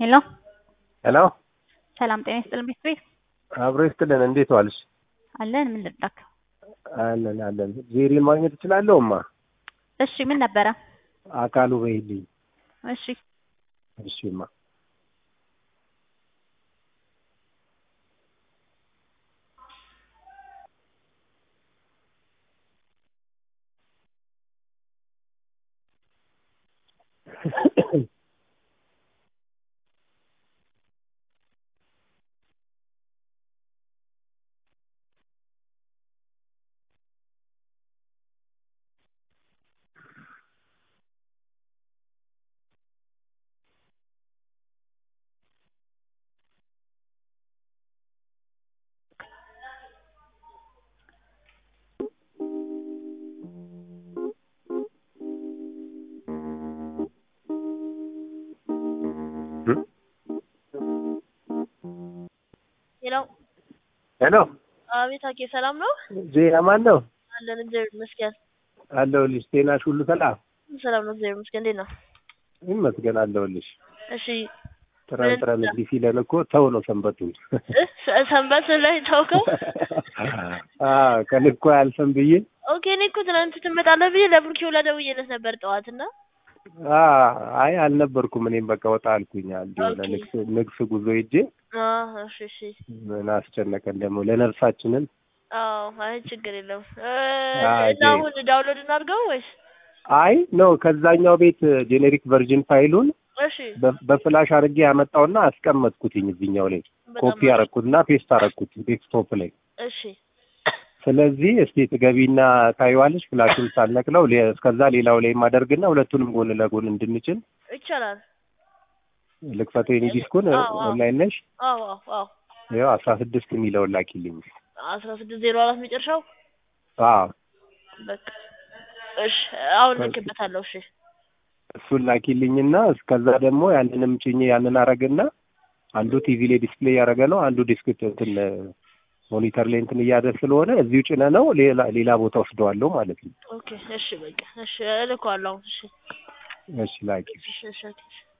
ሄሎ ሄሎ ሰላም ጤና ይስጥልን ቤት ቤት አብሮ ይስጥልን። እንዴት ዋልሽ? አለን ምን ልርዳክ? አለን አለን። ዜሬን ማግኘት እችላለሁ? እማ እሺ ምን ነበረ? አካሉ በይልኝ። እሺ እሺ እማ ሄሎ ሄሎ አቤት፣ አኬ ሰላም ነው? ዜና ማን ነው? አለን እግዚአብሔር ይመስገን። አለሁልሽ። ጤናሽ ሁሉ ሰላም? ሰላም ነው እግዚአብሔር ይመስገን። እንዴት ነው? ይመስገን አለሁልሽ። እሺ ጥረን ጥረን እንዲህ ሲለን እኮ ተው ነው ሰንበቱን እ ሰ- ሰንበት ላይ ታውቀው። አዎ ከልኮ ያልፈን ብዬ ኦኬ እኔ እኮ ትናንት ትመጣለህ ብዬ ለብሩኬ ሁላ ደውዬለት ነበር ጠዋት እና አዎ፣ አይ አልነበርኩም። እኔም በቃ ወጣ አልኩኝ። አንድ የሆነ ኦኬ። ንግስ ንግስ ጉዞ ሄጄ አዎ እሺ እሺ ምን አስጨነቀን ደግሞ ለነርሳችንን አዎ አይ ችግር የለውም እ አዎ፣ እና አሁን ዳውንሎድ እናድርገው ወይስ አይ ነው ከዛኛው ቤት ጄኔሪክ ቨርዥን ፋይሉን እሺ በ- በፍላሽ አድርጌ ያመጣውና አስቀመጥኩትኝ እዚህኛው ላይ በጣም ኮፒ አሪፍ። አረኩትና ፔስት አረኩት ዴስክቶፕ ላይ። እሺ ስለዚህ እስቲ ትገቢና ታይዋለሽ ፍላሹን ሳልነቅለው ሌ- እስከዛ ሌላው ላይ ማደርግና ሁለቱንም ጎን ለጎን እንድንችል ይቻላል ልክፈተው የኔ ዲስኩን አዎ፣ አዎ። ኦንላይን ነሽ አዎ አዎ አዎ ያው አስራ ስድስት የሚለውን ላኪልኝ። አስራ ስድስት ዜሮ አራት መጨረሻው አዎ በቃ እሺ አሁን ልክበታለሁ እሺ እሱን ላኪልኝና እስከዛ ደግሞ ያንንም ጭኜ ያንን አረግና አንዱ ቲቪ ላይ ዲስፕሌይ ያደረገ ነው፣ አንዱ ዲስክ እንትን ሞኒተር ላይ እንትን እያደ ስለሆነ እዚሁ ጭነ ነው ሌላ ሌላ ቦታ ወስደዋለሁ ማለት ነው። ኦኬ እሺ በቃ እሺ እልከዋለሁ አሁን እሺ እሺ ላኪ። እሺ እሺ ኦኬ፣ እሺ